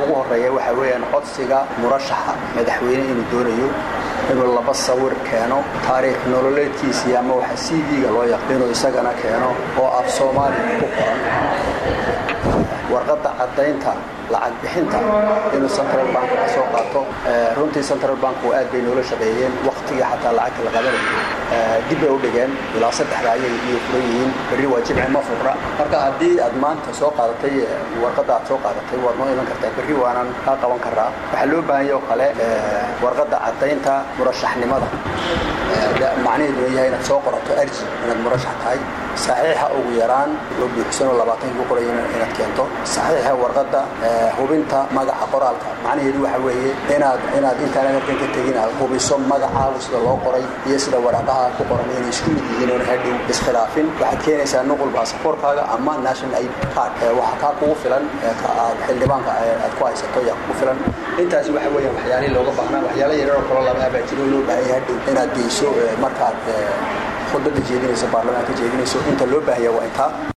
ugu horeeya waxaa weeyaan codsiga murashaxa madaxweyne inuu doonayo inuu laba sawir keeno taariikh nololeedkiisii ama waxa c v-ga loo yaqo inuu isagana keeno oo af soomaaliya ku qoran warqadda caddaynta lacag bixinta inuu central bank ka soo qaato runtii central bank aad bay noola shaqeeyeen waktigii xataa lacagta la qabanayay dib bay u dhigeen ilaa saddexda ayay iyo furan yihiin berri waa jimci ma furra marka haddii aad maanta soo qaadatay warqadda aad soo qaadatay waad noo iman kartaa berri waanaan kaa qaban karaa waxaa loo baahan yahay oo kale warqadda caddaynta murashaxnimada macnaheedu yahay inaad soo qorato arji inaad murashax tahay saxiixa ugu yaraan oo buuxsanoo labaatan ku qoray inaad keento saxiixa warqadda hubinta magaca qoraalka macnaheedu waxa weeye inaad inaad intaan halkan ka tegin aad hubiso magacaagu sida loo qoray iyo sida waraaqaha ku qoran inay isku mid yihiin oon hadhow iskhilaafin waxaad keenaysaa nuqul baasaboorkaaga ama national id card waxa kaa kugu filan aad xildhibaanka aad ku haysato yaa kugu filan intaasi waxa weeyaan waxyaalihii looga baahnaa waxyaala yaryaroo kaloo laba abaa jiro loo baahan yahay hadhow inaad geyso markaad khudbadda jeedinayso baarlamaanka jeedinayso inta loo baahaya waa intaa